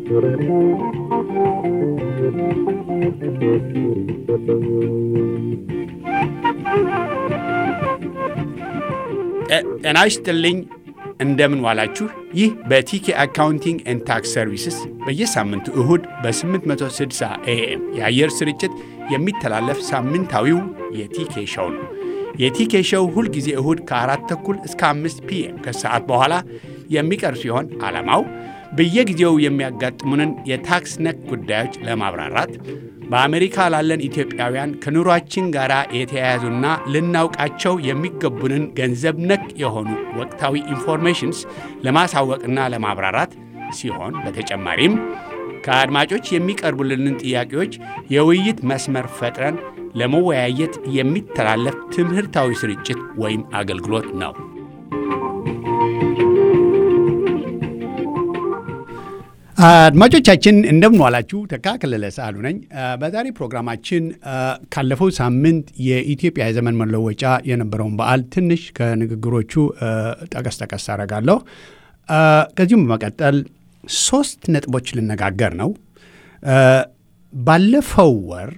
ጤና ይስጥልኝ። እንደምን ዋላችሁ። ይህ በቲኬ አካውንቲንግ ኤንድ ታክስ ሰርቪስስ በየሳምንቱ እሁድ በ860 ኤኤም የአየር ስርጭት የሚተላለፍ ሳምንታዊው የቲኬ ሸው ነው። የቲኬ ሸው ሁልጊዜ እሁድ ከአራት ተኩል እስከ አምስት ፒኤም ከሰዓት በኋላ የሚቀርብ ሲሆን ዓላማው በየጊዜው የሚያጋጥሙንን የታክስ ነክ ጉዳዮች ለማብራራት በአሜሪካ ላለን ኢትዮጵያውያን ከኑሯችን ጋር የተያያዙና ልናውቃቸው የሚገቡንን ገንዘብ ነክ የሆኑ ወቅታዊ ኢንፎርሜሽንስ ለማሳወቅና ለማብራራት ሲሆን በተጨማሪም ከአድማጮች የሚቀርቡልንን ጥያቄዎች የውይይት መስመር ፈጥረን ለመወያየት የሚተላለፍ ትምህርታዊ ስርጭት ወይም አገልግሎት ነው። አድማጮቻችን እንደምን ዋላችሁ። ተካ ከለለ ሳህሉ ነኝ። በዛሬ ፕሮግራማችን ካለፈው ሳምንት የኢትዮጵያ የዘመን መለወጫ የነበረውን በዓል ትንሽ ከንግግሮቹ ጠቀስ ጠቀስ አደርጋለሁ። ከዚሁም በመቀጠል ሶስት ነጥቦች ልነጋገር ነው። ባለፈው ወር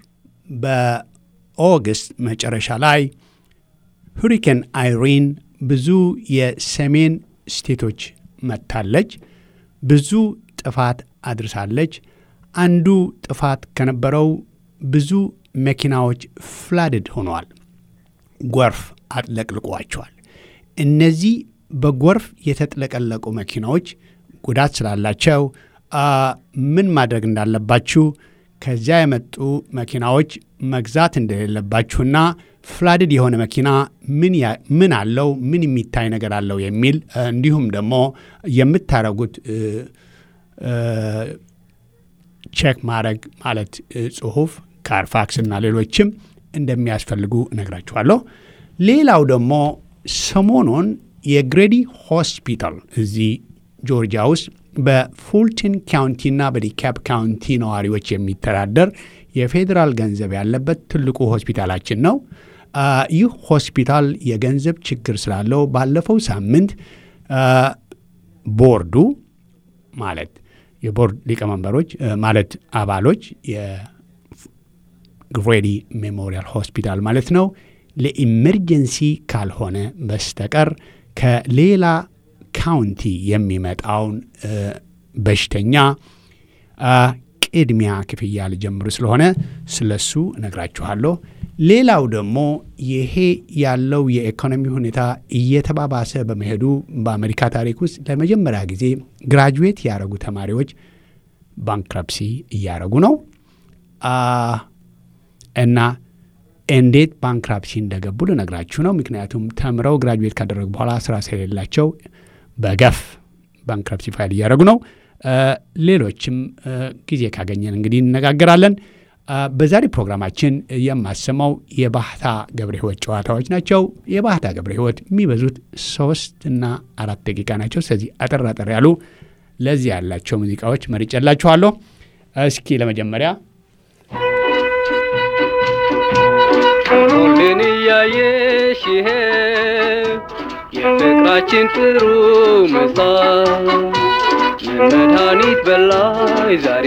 በኦገስት መጨረሻ ላይ ሁሪኬን አይሪን ብዙ የሰሜን ስቴቶች መታለች። ብዙ ጥፋት አድርሳለች። አንዱ ጥፋት ከነበረው ብዙ መኪናዎች ፍላድድ ሆነዋል። ጎርፍ አጥለቅልቋቸዋል። እነዚህ በጎርፍ የተጥለቀለቁ መኪናዎች ጉዳት ስላላቸው ምን ማድረግ እንዳለባችሁ ከዚያ የመጡ መኪናዎች መግዛት እንደሌለባችሁና ፍላድድ የሆነ መኪና ምን አለው፣ ምን የሚታይ ነገር አለው የሚል እንዲሁም ደግሞ የምታደርጉት ቼክ ማድረግ ማለት ጽሁፍ ካርፋክስ እና ሌሎችም እንደሚያስፈልጉ እነግራችኋለሁ። ሌላው ደግሞ ሰሞኑን የግሬዲ ሆስፒታል እዚህ ጆርጂያ ውስጥ በፉልተን ካውንቲና በዲካፕ ካውንቲ ነዋሪዎች የሚተዳደር የፌዴራል ገንዘብ ያለበት ትልቁ ሆስፒታላችን ነው። ይህ ሆስፒታል የገንዘብ ችግር ስላለው ባለፈው ሳምንት ቦርዱ ማለት የቦርድ ሊቀመንበሮች ማለት አባሎች የግሬዲ ሜሞሪያል ሆስፒታል ማለት ነው ለኢመርጀንሲ ካልሆነ በስተቀር ከሌላ ካውንቲ የሚመጣውን በሽተኛ ቅድሚያ ክፍያ ልጀምሩ ስለሆነ ስለሱ እነግራችኋለሁ። ሌላው ደግሞ ይሄ ያለው የኢኮኖሚ ሁኔታ እየተባባሰ በመሄዱ በአሜሪካ ታሪክ ውስጥ ለመጀመሪያ ጊዜ ግራጁዌት ያደረጉ ተማሪዎች ባንክረፕሲ እያደረጉ ነው እና እንዴት ባንክራፕሲ እንደገቡ ልነግራችሁ ነው። ምክንያቱም ተምረው ግራጁዌት ካደረጉ በኋላ ስራ ስለሌላቸው በገፍ ባንክራፕሲ ፋይል እያደረጉ ነው። ሌሎችም ጊዜ ካገኘን እንግዲህ እንነጋገራለን። በዛሬ ፕሮግራማችን የማሰማው የባህታ ገብረ ሕይወት ጨዋታዎች ናቸው። የባህታ ገብረ ሕይወት የሚበዙት ሶስት እና አራት ደቂቃ ናቸው። ስለዚህ አጠር አጠር ያሉ ለዚህ ያላቸው ሙዚቃዎች መርጬላችኋለሁ። እስኪ ለመጀመሪያ ሁሉን እያየሽ ይሄ የፍቅራችን ጥሩ ምሳ ምን መድኃኒት በላይ ዛሬ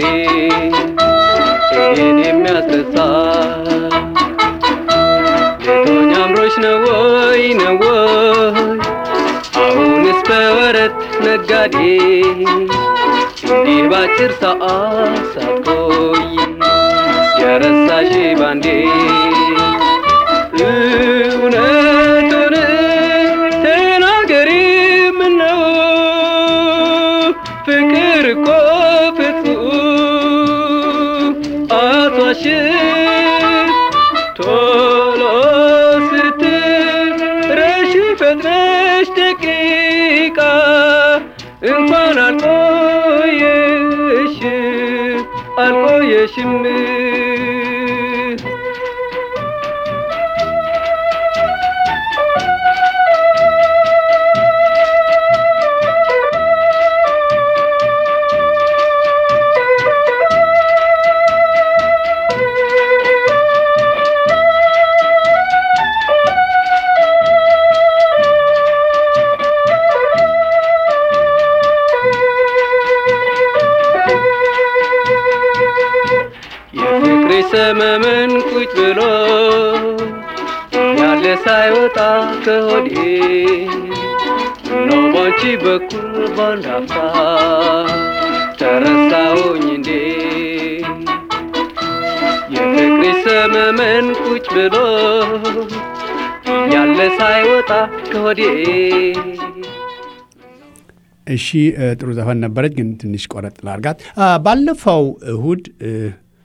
ይህን የሚያስረሳ ሌቶኝ አምሮች ነው ወይ ነው ወይ አሁንስ በወረት ነጋዴ እንዲህ ባጭር ሰዓት ሳትቆይ የረሳሽ ባንዴ እውነቱን ተናገሪ ምነው ፍቅር እኮ ፍጹም አቷሽም ቶሎ ስትረሺ ፈጥነሽ ደቂቃ እንኳን አልቆየሽ አልቆየሽም ሰመመን ቁጭ ብሎ ያለ ሳይወጣ ከሆዴ ነው ባንቺ በኩል ባንድ አፍታ ተረሳሁኝ እንዴ የፍቅሪ ሰመመን ቁጭ ብሎ ያለ ሳይወጣ ከሆዴ እሺ እ፣ ጥሩ ዘፈን ነበረች፣ ግን ትንሽ ቆረጥ ላርጋት። አ፣ ባለፈው እሁድ እ፣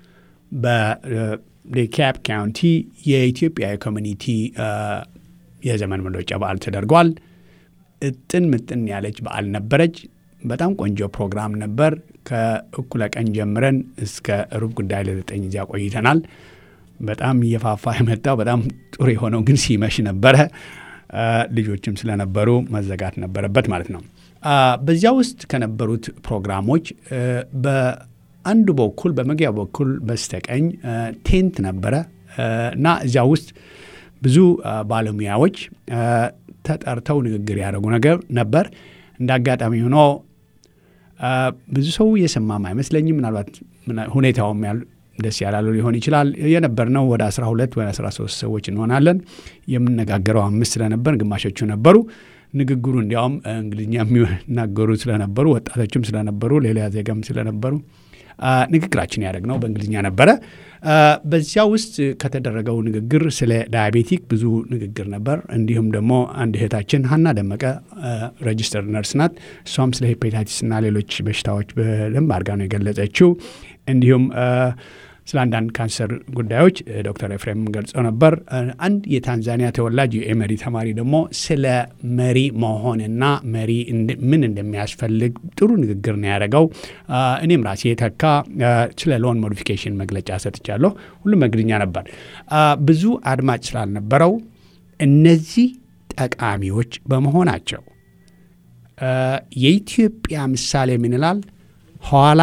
በዴካፕ ካውንቲ የኢትዮጵያ ኮሚኒቲ አ፣ የዘመን መለወጫ በዓል ተደርጓል። እጥን ምጥን ያለች በዓል ነበረች። በጣም ቆንጆ ፕሮግራም ነበር። ከእኩለ ቀን ጀምረን እስከ ሩብ ጉዳይ ለዘጠኝ ጊዜ ቆይተናል። በጣም እየፋፋ የመጣው በጣም ጥሩ የሆነው ግን ሲመሽ ነበረ። አ፣ ልጆችም ስለነበሩ መዘጋት ነበረበት ማለት ነው። አ፣ በዚያ ውስጥ ከነበሩት ፕሮግራሞች እ፣ በአንዱ በኩል በመግቢያ በኩል በስተቀኝ እ፣ ቴንት ነበረ እ፣ እና እዚያ ውስጥ ብዙ አ፣ ባለሙያዎች አ፣ ተጠርተው ንግግር ያደረጉ ነገር ነበር። እንደ አጋጣሚ ሆኖ አ፣ ብዙ ሰው የሰማም አይመስለኝም። ምናልባት ምና- ሁኔታውም ያል ደስ ያላሉ ሊሆን ይችላል። የነበርነው ወደ 12 ወይ 13 ሰዎች እንሆናለን። የምነጋገረው አምስት ስለነበር ግማሾቹ ነበሩ። ንግግሩ እንዲያውም እንግሊዝኛ የሚናገሩ ስለነበሩ ወጣቶችም ስለነበሩ ሌላ ዜጋም ስለነበሩ አ፣ ንግግራችን ያደረግነው በእንግሊዝኛ ነበረ። አ፣ በዚያ ውስጥ ከተደረገው ንግግር ስለ ዳያቤቲክ ብዙ ንግግር ነበር። እንዲሁም ደግሞ አንድ እህታችን ሀና ደመቀ ሬጅስተር ነርስ ናት። እሷም ስለ ሄፓታይቲስ እና ሌሎች በሽታዎች በደንብ አድርጋ ነው የገለጸችው። እንዲሁም አ፣ ስለ አንዳንድ ካንሰር ጉዳዮች እ፣ ዶክተር ኤፍሬም ገልጸው ነበር። እ፣ አንድ የታንዛኒያ ተወላጅ የኤመሪ ተማሪ ደግሞ ስለ መሪ መሆንና መሪ እንደ- ምን እንደሚያስፈልግ ጥሩ ንግግር ነው ያደረገው። አ፣ እኔም ራሴ የተካ አ፣ ስለ ሎን ሞዲፊኬሽን መግለጫ ሰጥቻለሁ። ሁሉም በእንግሊዝኛ ነበር። አ፣ ብዙ አድማጭ ስላልነበረው እነዚህ ጠቃሚዎች በመሆናቸው አ፣ የኢትዮጵያ ምሳሌ ምን ይላል? ኋላ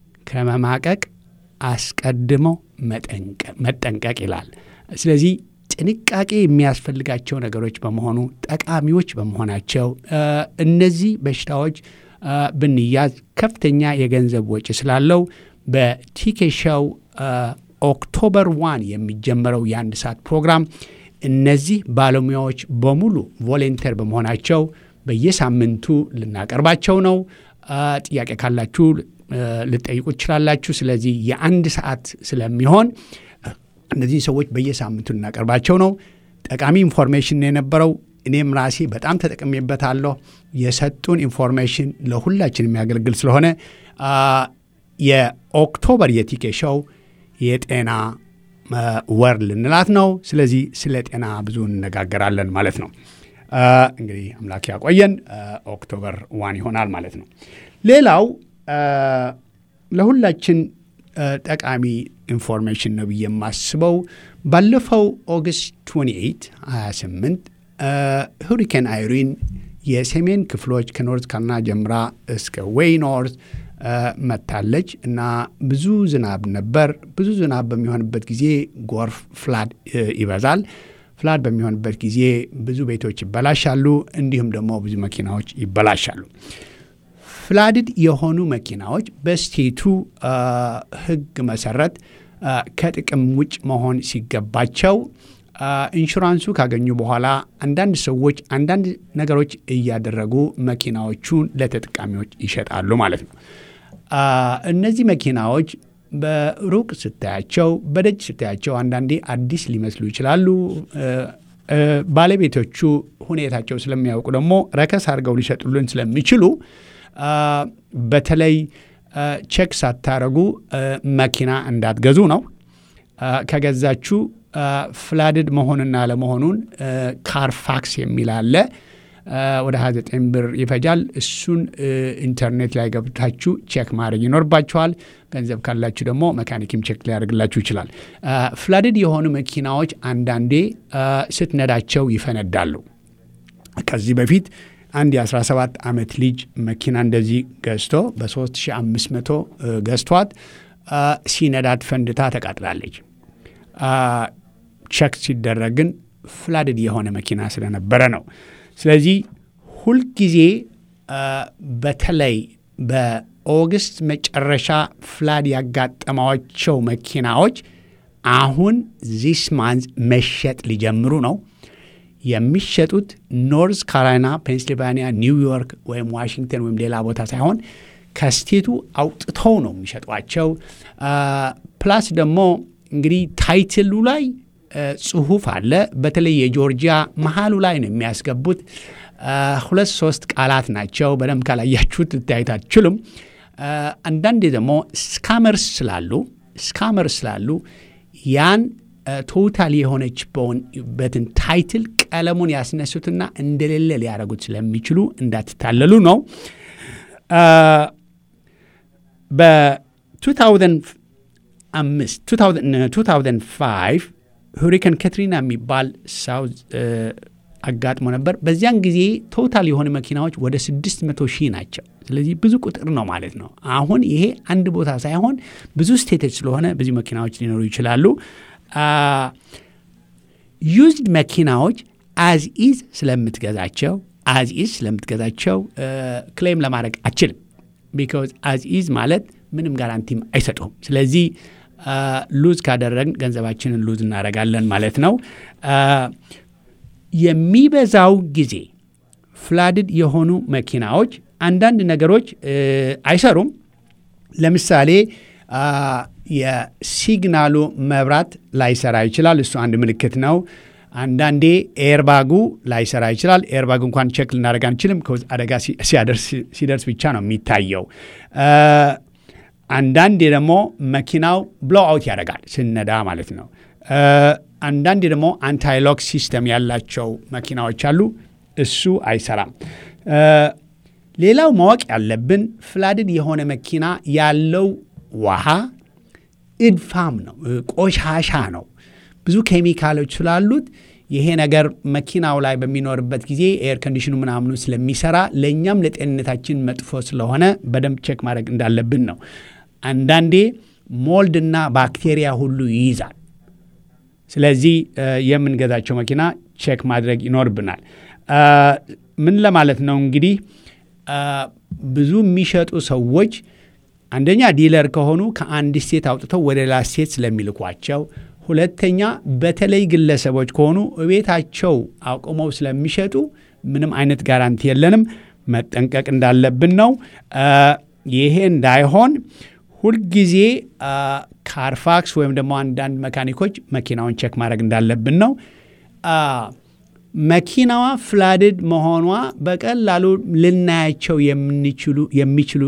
ከመማቀቅ አስቀድሞ መጠንቀ- መጠንቀቅ ይላል። ስለዚህ ጥንቃቄ የሚያስፈልጋቸው ነገሮች በመሆኑ ጠቃሚዎች በመሆናቸው አ፣ እነዚህ በሽታዎች አ፣ ብንያዝ ከፍተኛ የገንዘብ ወጪ ስላለው በቲኬሻው ኦክቶበር ዋን የሚጀመረው የአንድ ሰዓት ፕሮግራም እነዚህ ባለሙያዎች በሙሉ ቮሌንተር በመሆናቸው በየሳምንቱ ልናቀርባቸው ነው። አ፣ ጥያቄ ካላችሁ አ፣ ልጠይቁ ትችላላችሁ። ስለዚህ የአንድ ሰዓት ስለሚሆን እነዚህ ሰዎች በየሳምንቱ ልናቀርባቸው ነው። ጠቃሚ ኢንፎርሜሽን ነው የነበረው። እኔም ራሴ በጣም ተጠቅሜበታለሁ። የሰጡን ኢንፎርሜሽን ለሁላችን የሚያገለግል ስለሆነ አ፣ የኦክቶበር የቲኬ ሾው የጤና አ፣ ወር ልንላት ነው። ስለዚህ ስለ ጤና ብዙ እንነጋገራለን ማለት ነው። አ፣ እንግዲህ አምላክ ያቆየን። አ፣ ኦክቶበር ዋን ይሆናል ማለት ነው። ሌላው አ፣ ለሁላችን አ፣ ጠቃሚ ኢንፎርሜሽን ነው ብዬ የማስበው ባለፈው ኦገስት 28 28 አ፣ ሁሪኬን አይሪን የሰሜን ክፍሎች ከኖርት ካሮላይና ጀምራ እስከ ዌይ ኖርት አ፣ መታለች እና ብዙ ዝናብ ነበር። ብዙ ዝናብ በሚሆንበት ጊዜ ጎርፍ ፍላድ እ፣ ይበዛል። ፍላድ በሚሆንበት ጊዜ ብዙ ቤቶች ይበላሻሉ፣ እንዲሁም ደግሞ ብዙ መኪናዎች ይበላሻሉ። ፍላድድ የሆኑ መኪናዎች በስቴቱ አ፣ ሕግ መሰረት አ፣ ከጥቅም ውጭ መሆን ሲገባቸው አ፣ ኢንሹራንሱ ካገኙ በኋላ አንዳንድ ሰዎች አንዳንድ ነገሮች እያደረጉ መኪናዎቹን ለተጠቃሚዎች ይሸጣሉ ማለት ነው። አ፣ እነዚህ መኪናዎች በሩቅ ስታያቸው፣ በደጅ ስታያቸው አንዳንዴ አዲስ ሊመስሉ ይችላሉ። እ፣ እ፣ ባለቤቶቹ ሁኔታቸው ስለሚያውቁ ደግሞ ረከስ አድርገው ሊሸጡልን ስለሚችሉ አ፣ በተለይ አ፣ ቼክ ሳታረጉ አ፣ መኪና እንዳትገዙ ነው። አ፣ ከገዛችሁ አ፣ ፍላድድ መሆንና ለመሆኑን ካርፋክስ የሚል አለ። አ፣ ወደ 29 ብር ይፈጃል። እሱን እ፣ ኢንተርኔት ላይ ገብታችሁ ቼክ ማድረግ ይኖርባችኋል። ገንዘብ ካላችሁ ደግሞ መካኒክም ቼክ ሊያደርግላችሁ ይችላል። አ፣ ፍላድድ የሆኑ መኪናዎች አንዳንዴ አ፣ ስትነዳቸው ይፈነዳሉ። ከዚህ በፊት አንድ የ17 ዓመት ልጅ መኪና እንደዚህ ገዝቶ በ3500 ገዝቷት አ፣ ሲነዳት ፈንድታ ተቃጥላለች። አ፣ ቸክ ሲደረግ ግን ፍላድድ የሆነ መኪና ስለነበረ ነው። ስለዚህ ሁልጊዜ አ፣ በተለይ በኦገስት መጨረሻ ፍላድ ያጋጠማቸው መኪናዎች አሁን ዚስ ማንዝ መሸጥ ሊጀምሩ ነው። የሚሸጡት ኖርዝ ካሮላይና፣ ፔንስልቫኒያ፣ ኒውዮርክ ወይም ዋሽንግተን ወይም ሌላ ቦታ ሳይሆን ከስቴቱ አውጥተው ነው የሚሸጧቸው። ፕላስ ደግሞ እንግዲህ ታይትሉ ላይ ጽሁፍ አለ። በተለይ የጆርጂያ መሀሉ ላይ ነው የሚያስገቡት። ሁለት ሶስት ቃላት ናቸው። በደንብ ካላያችሁት ልታዩት አትችሉም። አንዳንዴ ደግሞ ስካመርስ ስላሉ ስካመርስ ስላሉ ያን ቶታል የሆነች በትን ታይትል ቀለሙን ያስነሱትና እንደሌለ ሊያደርጉት ስለሚችሉ እንዳትታለሉ ነው። በ2005 ሁሪከን ካትሪና የሚባል ሳውዝ አጋጥሞ ነበር። በዚያን ጊዜ ቶታል የሆኑ መኪናዎች ወደ 600 ሺህ ናቸው። ስለዚህ ብዙ ቁጥር ነው ማለት ነው። አሁን ይሄ አንድ ቦታ ሳይሆን ብዙ ስቴቶች ስለሆነ ብዙ መኪናዎች ሊኖሩ ይችላሉ። ዩዝድ መኪናዎች አዝ ኢዝ ስለምትገዛቸው አዝ ኢዝ ስለምትገዛቸው ክሌም ለማድረግ አችልም። ቢካዝ አዝ ኢዝ ማለት ምንም ጋራንቲም አይሰጡም። ስለዚህ ሉዝ ካደረግን ገንዘባችንን ሉዝ እናደርጋለን ማለት ነው። የሚበዛው ጊዜ ፍላድድ የሆኑ መኪናዎች አንዳንድ ነገሮች አይሰሩም። ለምሳሌ የሲግናሉ መብራት ላይሰራ ይችላል። እሱ አንድ ምልክት ነው። አንዳንዴ ኤርባጉ ላይሰራ ይችላል። ኤርባግ እንኳን ቼክ ልናደርግ አንችልም። አደጋ ሲደርስ ብቻ ነው የሚታየው። አንዳንዴ ደግሞ መኪናው ብሎ አውት ያደርጋል ስነዳ ማለት ነው። አንዳንዴ ደግሞ አንታይሎክ ሲስተም ያላቸው መኪናዎች አሉ። እሱ አይሰራም። ሌላው ማወቅ ያለብን ፍላድድ የሆነ መኪና ያለው ውሃ እድፋም ነው፣ ቆሻሻ ነው። ብዙ ኬሚካሎች ስላሉት ይሄ ነገር መኪናው ላይ በሚኖርበት ጊዜ ኤር ኮንዲሽኑ ምናምኑ ስለሚሰራ ለእኛም ለጤንነታችን መጥፎ ስለሆነ በደንብ ቼክ ማድረግ እንዳለብን ነው። አንዳንዴ ሞልድና ባክቴሪያ ሁሉ ይይዛል። ስለዚህ የምንገዛቸው መኪና ቼክ ማድረግ ይኖርብናል። ምን ለማለት ነው እንግዲህ ብዙ የሚሸጡ ሰዎች አንደኛ ዲለር ከሆኑ ከአንድ ስቴት አውጥተው ወደ ሌላ ስቴት ስለሚልኳቸው፣ ሁለተኛ በተለይ ግለሰቦች ከሆኑ እቤታቸው አቁመው ስለሚሸጡ ምንም አይነት ጋራንቲ የለንም። መጠንቀቅ እንዳለብን ነው። ይሄ እንዳይሆን ሁልጊዜ ካርፋክስ ወይም ደግሞ አንዳንድ መካኒኮች መኪናውን ቼክ ማድረግ እንዳለብን ነው። መኪናዋ ፍላድድ መሆኗ በቀላሉ ልናያቸው የሚችሉ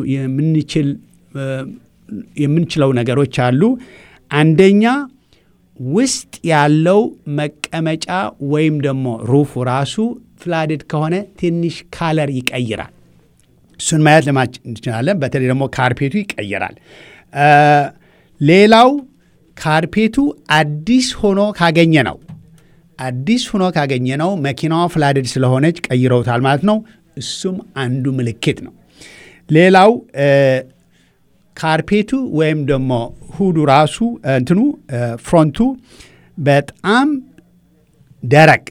የምንችለው ነገሮች አሉ። አንደኛ ውስጥ ያለው መቀመጫ ወይም ደግሞ ሩፉ ራሱ ፍላድድ ከሆነ ትንሽ ካለር ይቀይራል። እሱን ማየት ለማች እንችላለን። በተለይ ደግሞ ካርፔቱ ይቀይራል። ሌላው ካርፔቱ አዲስ ሆኖ ካገኘ ነው አዲስ ሆኖ ካገኘ ነው መኪናዋ ፍላድድ ስለሆነች ቀይረውታል ማለት ነው። እሱም አንዱ ምልክት ነው። ሌላው ካርፔቱ ወይም ደግሞ ሁዱ ራሱ እንትኑ ፍሮንቱ በጣም ደረቅ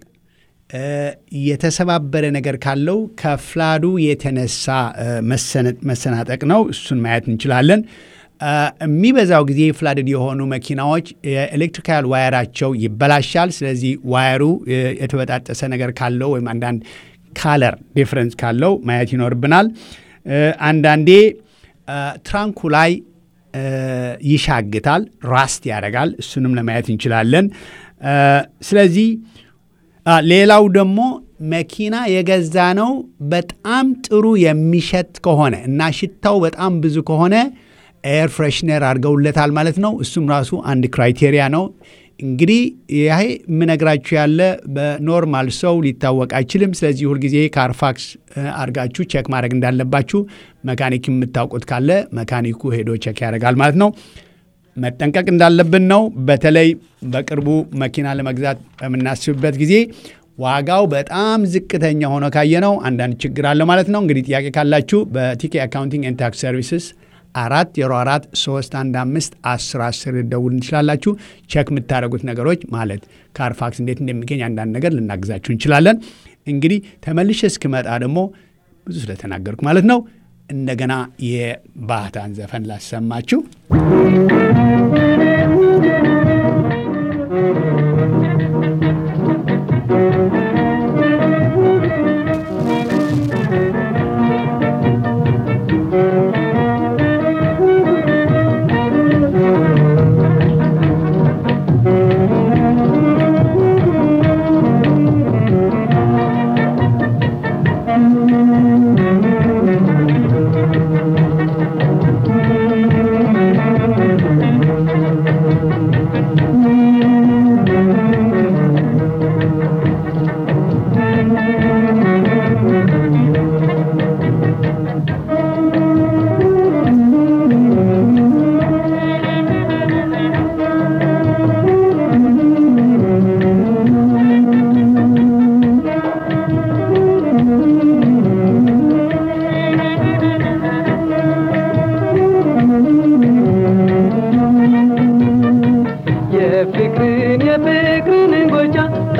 የተሰባበረ ነገር ካለው ከፍላዱ የተነሳ መሰናጠቅ ነው። እሱን ማየት እንችላለን። የሚበዛው ጊዜ ፍላድድ የሆኑ መኪናዎች የኤሌክትሪካል ዋየራቸው ይበላሻል። ስለዚህ ዋየሩ የተበጣጠሰ ነገር ካለው ወይም አንዳንድ ካለር ዲፍረንስ ካለው ማየት ይኖርብናል። አንዳንዴ ትራንኩ ላይ ይሻግታል፣ ራስት ያደርጋል። እሱንም ለማየት እንችላለን። ስለዚህ ሌላው ደግሞ መኪና የገዛ ነው በጣም ጥሩ የሚሸት ከሆነ እና ሽታው በጣም ብዙ ከሆነ ኤር ፍሬሽነር አድርገውለታል ማለት ነው። እሱም ራሱ አንድ ክራይቴሪያ ነው። እንግዲህ ይሄ የምነግራችሁ ያለ በኖርማል ሰው ሊታወቅ አይችልም። ስለዚህ ሁልጊዜ ካርፋክስ አድርጋችሁ ቼክ ማድረግ እንዳለባችሁ መካኒክ የምታውቁት ካለ መካኒኩ ሄዶ ቼክ ያደርጋል ማለት ነው። መጠንቀቅ እንዳለብን ነው። በተለይ በቅርቡ መኪና ለመግዛት በምናስብበት ጊዜ ዋጋው በጣም ዝቅተኛ ሆኖ ካየነው አንዳንድ ችግር አለ ማለት ነው። እንግዲህ ጥያቄ ካላችሁ በቲኬ አካውንቲንግ ኤንድ ታክስ ሰርቪስስ አራት ዜሮ አራት ሶስት አንድ አምስት አስር አስር ደውል እንችላላችሁ። ቼክ የምታደርጉት ነገሮች ማለት ካርፋክስ እንዴት እንደሚገኝ አንዳንድ ነገር ልናግዛችሁ እንችላለን። እንግዲህ ተመልሼ እስክመጣ ደግሞ ብዙ ስለተናገርኩ ማለት ነው እንደገና የባህታን ዘፈን ላሰማችሁ።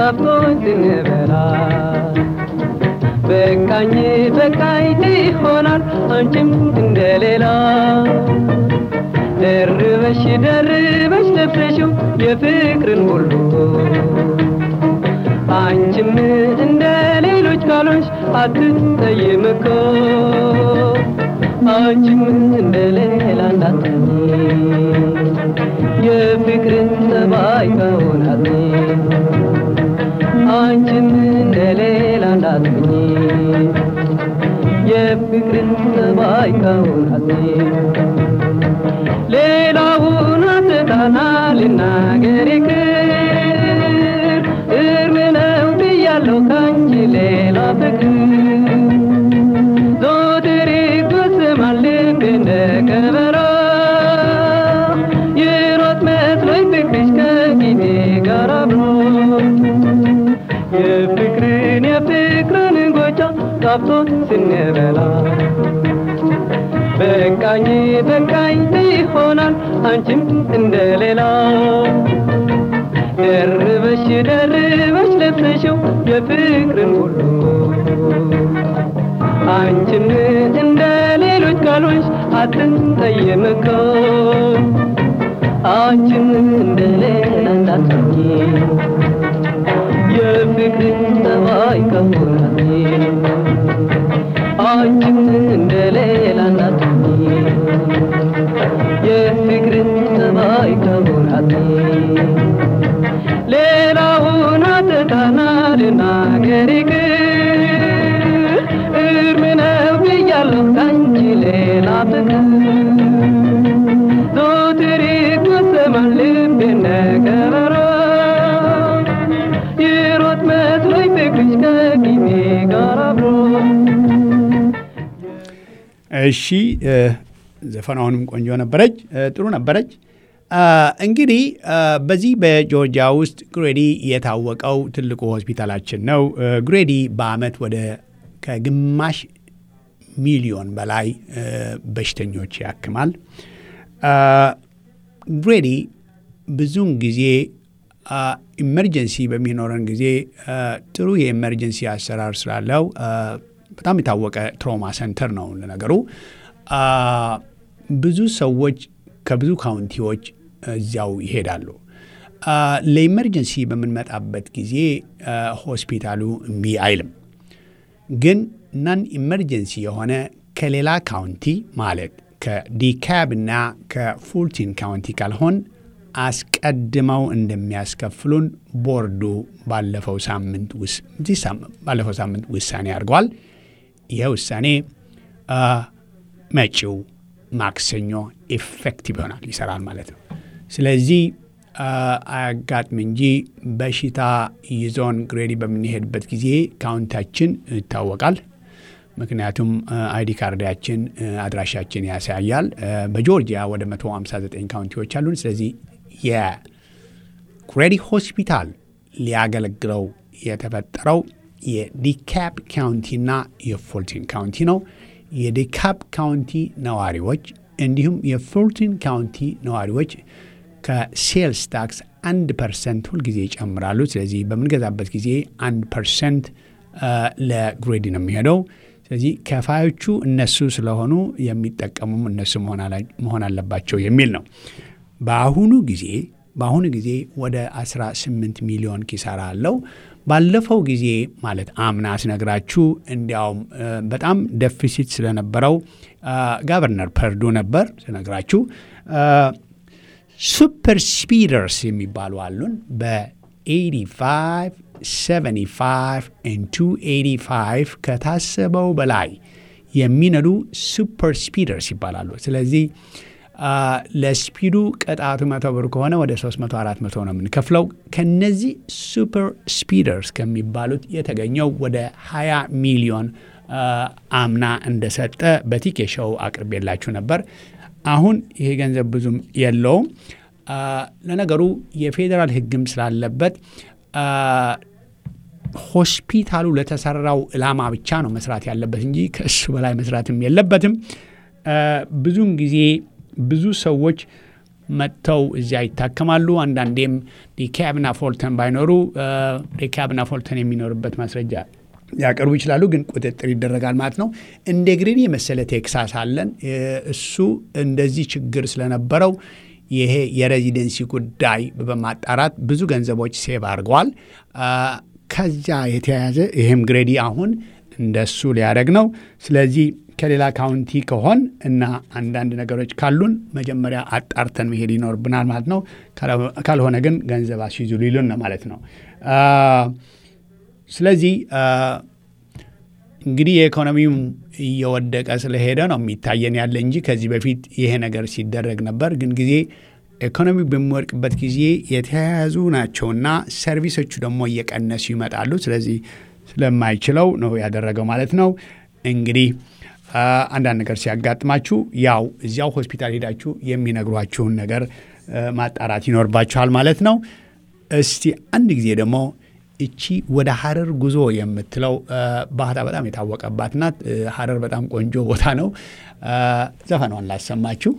ጣፍጦኝ ስንበላ በቃኝ በቃኝ ይሆናል አንቺም እንደሌላ ደርበሽ ደርበሽ ለብሰሽው የፍቅርን ሁሉ አንቺም እንደ ሌሎች ካሎች አትጠይም እኮ አንቺም እንደ ሌላ እንዳትሆኚ የፍቅርን ጠባይ ከሆናት አንቺም እንደ ሌላ እንዳትሆኚ የፍቅርን ጠባይ ከሆናት ሌላውን አትታና ልናገር ይቅር እርም ነው ብያለሁ ካንቺ ሌላ ፍቅር ዞትር ይጎስማል ልቤ እንደ ከበሮ ይሮጥ መስሎኝ ፍቅርሽ ከጊዜ ጋር አብሮ የፍቅርን የፍቅርን ጎቻ ጣፍቶ ስንበላ በቃኝ በቃኝ ይሆናል አንቺም እንደሌላ ደርበሽ ደርበሽ ለብሰሽው የፍቅርን ሁሉ አንቺም እንደ ሌሎች ካሎች አትጠየም እኮ አንቺም እንደ ሌላ እንዳትሆኚ የፍቅርን ጠባይ ከሆናት አንቺም እንደ ሌላ እንዳትሆኚ የፍቅርን ጠባይ ከሆናት ሌላውን አትታና ልናገር ይቅር እርም ነው ብያለሁ ካንቺ ሌላ ፍቅር ዞትር ይጎሰማል ልቤ እንደ ከበሮ ይሮጥ መስሎኝ ፍቅርሽ ከጊዜ ጋር አብሮ እሺ ዘፈናውንም ቆንጆ ነበረች፣ ጥሩ ነበረች። እንግዲህ በዚህ በጆርጂያ ውስጥ ግሬዲ የታወቀው ትልቁ ሆስፒታላችን ነው። ግሬዲ በአመት ወደ ከግማሽ ሚሊዮን በላይ በሽተኞች ያክማል። ግሬዲ ብዙውን ጊዜ ኢመርጀንሲ በሚኖረን ጊዜ ጥሩ የኢመርጀንሲ አሰራር ስላለው በጣም የታወቀ ትሮማ ሰንተር ነው። ለነገሩ ብዙ ሰዎች ከብዙ ካውንቲዎች እዚያው ይሄዳሉ። ለኢመርጀንሲ በምንመጣበት ጊዜ ሆስፒታሉ እምቢ አይልም። ግን ናን ኢመርጀንሲ የሆነ ከሌላ ካውንቲ ማለት ከዲካብ እና ከፉልቲን ካውንቲ ካልሆን አስቀድመው እንደሚያስከፍሉን ቦርዱ ባለፈው ሳምንት ባለፈው ሳምንት ውሳኔ አድርገዋል። ይህ ውሳኔ መጪው ማክሰኞ ኢፌክቲቭ ይሆናል፣ ይሰራል ማለት ነው። ስለዚህ አያጋጥም እንጂ በሽታ ይዞን ግሬዲ በምንሄድበት ጊዜ ካውንታችን ይታወቃል። ምክንያቱም አይዲ ካርዳችን አድራሻችን ያሳያል። በጆርጂያ ወደ 159 ካውንቲዎች አሉን። ስለዚህ የግሬዲ ሆስፒታል ሊያገለግለው የተፈጠረው የዲካፕ ካውንቲና የፎልቲን ካውንቲ ነው። የዲካፕ ካውንቲ ነዋሪዎች እንዲሁም የፎልቲን ካውንቲ ነዋሪዎች ከሴልስ ታክስ አንድ ፐርሰንት ሁልጊዜ ይጨምራሉ። ስለዚህ በምንገዛበት ጊዜ አንድ ፐርሰንት ለግሬዲ ነው የሚሄደው። ስለዚህ ከፋዮቹ እነሱ ስለሆኑ የሚጠቀሙም እነሱ መሆን አለባቸው የሚል ነው። በአሁኑ ጊዜ በአሁኑ ጊዜ ወደ 18 ሚሊዮን ኪሳራ አለው። ባለፈው ጊዜ ማለት አምና ስነግራችሁ እንዲያውም በጣም ደፊሲት ስለነበረው ጋቨርነር ፐርዱ ነበር ስነግራችሁ። ሱፐር ስፒደርስ የሚባሉ አሉን በ85 75 285 ከታሰበው በላይ የሚነዱ ሱፐር ስፒደርስ ይባላሉ። ስለዚህ ለስፒዱ ቅጣቱ መቶ ብር ከሆነ ወደ 300 400 ነው የምንከፍለው። ከነዚህ ሱፐር ስፒደርስ ከሚባሉት የተገኘው ወደ 20 ሚሊዮን አምና እንደሰጠ በቲኬ ሾው አቅርቤላችሁ ነበር። አሁን ይሄ ገንዘብ ብዙም የለውም። ለነገሩ የፌዴራል ሕግም ስላለበት ሆስፒታሉ ለተሰራው ዕላማ ብቻ ነው መስራት ያለበት እንጂ ከእሱ በላይ መስራትም የለበትም። ብዙውን ጊዜ ብዙ ሰዎች መጥተው እዚያ ይታከማሉ። አንዳንዴም ዲካብና ፎልተን ባይኖሩ ዲካብና ፎልተን የሚኖርበት ማስረጃ ሊያቀርቡ ይችላሉ። ግን ቁጥጥር ይደረጋል ማለት ነው። እንደ ግሪን የመሰለ ቴክሳስ አለን። እሱ እንደዚህ ችግር ስለነበረው ይሄ የሬዚደንሲ ጉዳይ በማጣራት ብዙ ገንዘቦች ሴቭ አድርገዋል። ከዚያ የተያያዘ ይህም ግሬዲ አሁን እንደሱ ሊያደርግ ነው። ስለዚህ ከሌላ ካውንቲ ከሆን እና አንዳንድ ነገሮች ካሉን መጀመሪያ አጣርተን መሄድ ይኖርብናል ማለት ነው። ካልሆነ ግን ገንዘብ አስይዙ ሊሉን ነው ማለት ነው። ስለዚህ እንግዲህ የኢኮኖሚው እየወደቀ ስለሄደ ነው የሚታየን ያለ እንጂ ከዚህ በፊት ይሄ ነገር ሲደረግ ነበር። ግን ጊዜ ኢኮኖሚ በሚወድቅበት ጊዜ የተያያዙ ናቸውና ሰርቪሶቹ ደግሞ እየቀነሱ ይመጣሉ። ስለዚህ ስለማይችለው ነው ያደረገው ማለት ነው። እንግዲህ አንዳንድ ነገር ሲያጋጥማችሁ ያው እዚያው ሆስፒታል ሄዳችሁ የሚነግሯችሁን ነገር ማጣራት ይኖርባችኋል ማለት ነው። እስቲ አንድ ጊዜ ደግሞ እቺ ወደ ሀረር ጉዞ የምትለው ባህታ በጣም የታወቀባት ናት። ሀረር በጣም ቆንጆ ቦታ ነው። ዘፈኗን ላሰማችሁ።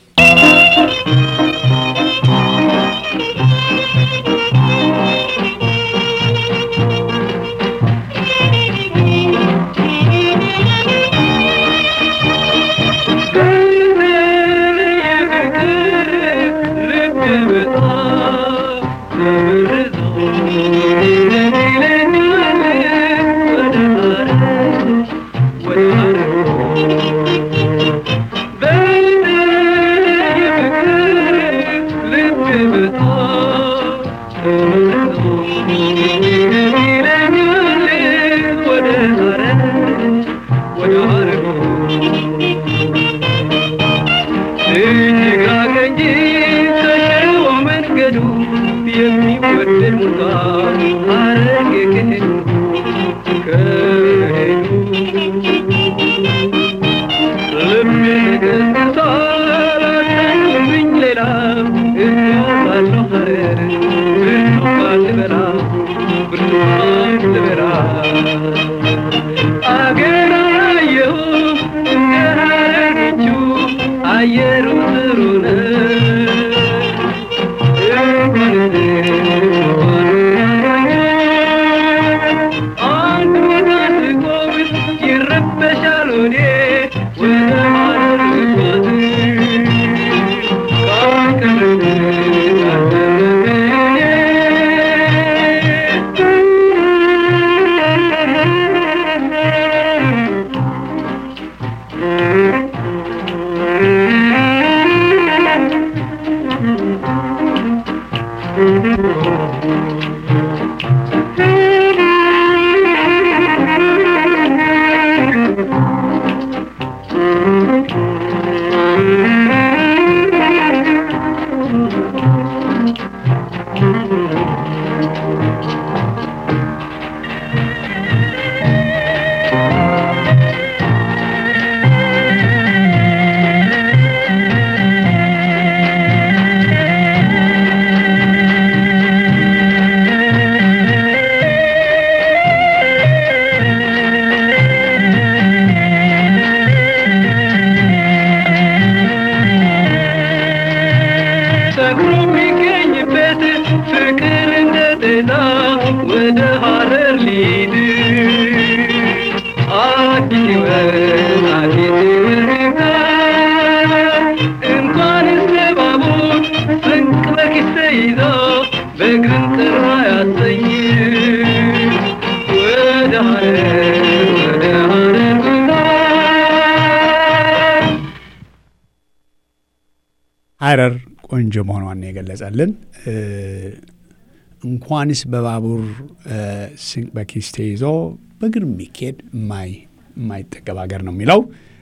ሀረር ቆንጆ መሆኗን የገለጸልን እንኳንስ በባቡር ስንቅ በኪስ ተይዞ በእግር የሚካሄድ የማይጠገብ ሀገር ነው የሚለው።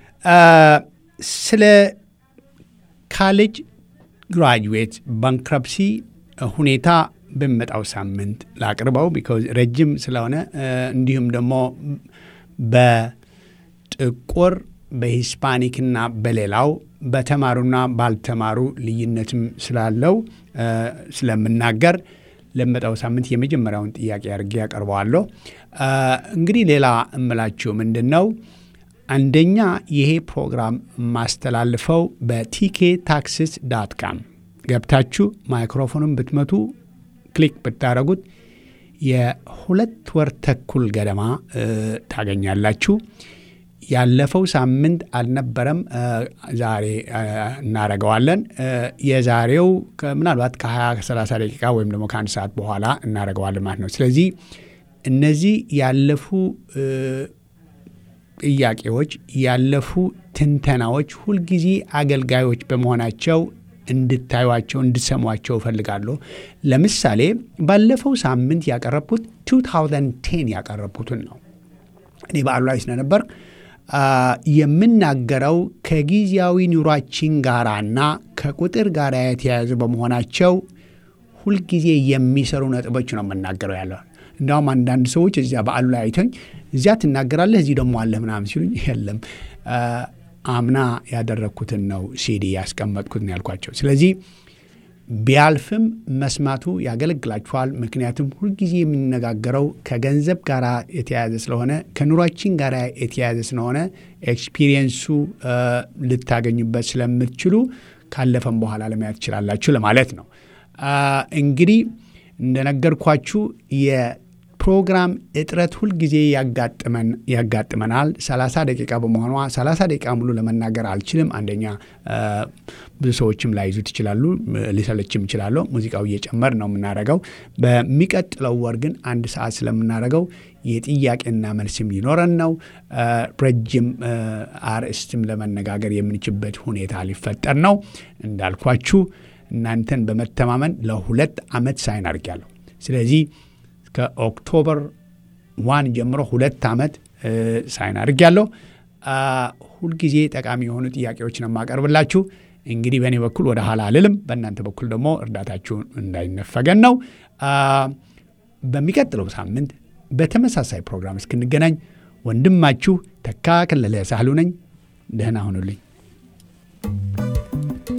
ስለ ካሌጅ ግራጁዌት ባንክረፕሲ ሁኔታ በሚመጣው ሳምንት ላቅርበው ቢኮዝ ረጅም ስለሆነ እንዲሁም ደግሞ በጥቁር በሂስፓኒክና በሌላው በተማሩና ባልተማሩ ልዩነትም ስላለው ስለምናገር ለመጣው ሳምንት የመጀመሪያውን ጥያቄ አድርጌ ያቀርበዋለሁ። እንግዲህ ሌላ እምላችሁ ምንድን ነው፣ አንደኛ ይሄ ፕሮግራም ማስተላልፈው በቲኬ ታክስስ ዳት ካም ገብታችሁ ማይክሮፎኑን ብትመቱ ክሊክ ብታደረጉት የሁለት ወር ተኩል ገደማ ታገኛላችሁ። ያለፈው ሳምንት አልነበረም። ዛሬ እናረገዋለን። የዛሬው ምናልባት ከ20 ከ30 ደቂቃ ወይም ደግሞ ከአንድ ሰዓት በኋላ እናረገዋለን ማለት ነው። ስለዚህ እነዚህ ያለፉ ጥያቄዎች፣ ያለፉ ትንተናዎች ሁልጊዜ አገልጋዮች በመሆናቸው እንድታዩቸው እንድሰሟቸው እፈልጋለሁ። ለምሳሌ ባለፈው ሳምንት ያቀረብኩት 2010 ያቀረብኩትን ነው። እኔ በዓሉ ላይ ስለነበር የምናገረው ከጊዜያዊ ኑሯችን ጋራና ከቁጥር ጋር የተያያዙ በመሆናቸው ሁልጊዜ የሚሰሩ ነጥቦች ነው የምናገረው ያለው። እንዲያውም አንዳንድ ሰዎች እዚያ በዓሉ ላይ አይተኝ እዚያ ትናገራለህ እዚህ ደግሞ አለህ ምናምን ሲሉኝ የለም አምና ያደረግኩትን ነው ሲዲ ያስቀመጥኩትን ያልኳቸው። ስለዚህ ቢያልፍም መስማቱ ያገለግላችኋል። ምክንያቱም ሁልጊዜ የምንነጋገረው ከገንዘብ ጋር የተያያዘ ስለሆነ ከኑሯችን ጋር የተያያዘ ስለሆነ ኤክስፒሪየንሱ ልታገኙበት ስለምትችሉ ካለፈም በኋላ ለማየት ትችላላችሁ ለማለት ነው። እንግዲህ እንደነገርኳችሁ የፕሮግራም እጥረት ሁልጊዜ ያጋጥመናል። 30 ደቂቃ በመሆኗ 30 ደቂቃ ሙሉ ለመናገር አልችልም። አንደኛ ብዙ ሰዎችም ላይዙት ይችላሉ፣ ሊሰለችም ይችላለሁ። ሙዚቃው እየጨመር ነው የምናደርገው። በሚቀጥለው ወር ግን አንድ ሰዓት ስለምናደርገው የጥያቄና መልስም ሊኖረን ነው። ረጅም አርዕስትም ለመነጋገር የምንችበት ሁኔታ ሊፈጠር ነው። እንዳልኳችሁ እናንተን በመተማመን ለሁለት ዓመት ሳይን አድርጊያለሁ። ስለዚህ ከኦክቶበር ዋን ጀምሮ ሁለት ዓመት ሳይን አድርጊያለሁ። ሁልጊዜ ጠቃሚ የሆኑ ጥያቄዎች ነው የማቀርብላችሁ። እንግዲህ በእኔ በኩል ወደ ኋላ አልልም፣ በእናንተ በኩል ደግሞ እርዳታችሁ እንዳይነፈገን ነው። በሚቀጥለው ሳምንት በተመሳሳይ ፕሮግራም እስክንገናኝ ወንድማችሁ ተካ ከለለ ሳህሉ ነኝ። ደህና ሁኑልኝ።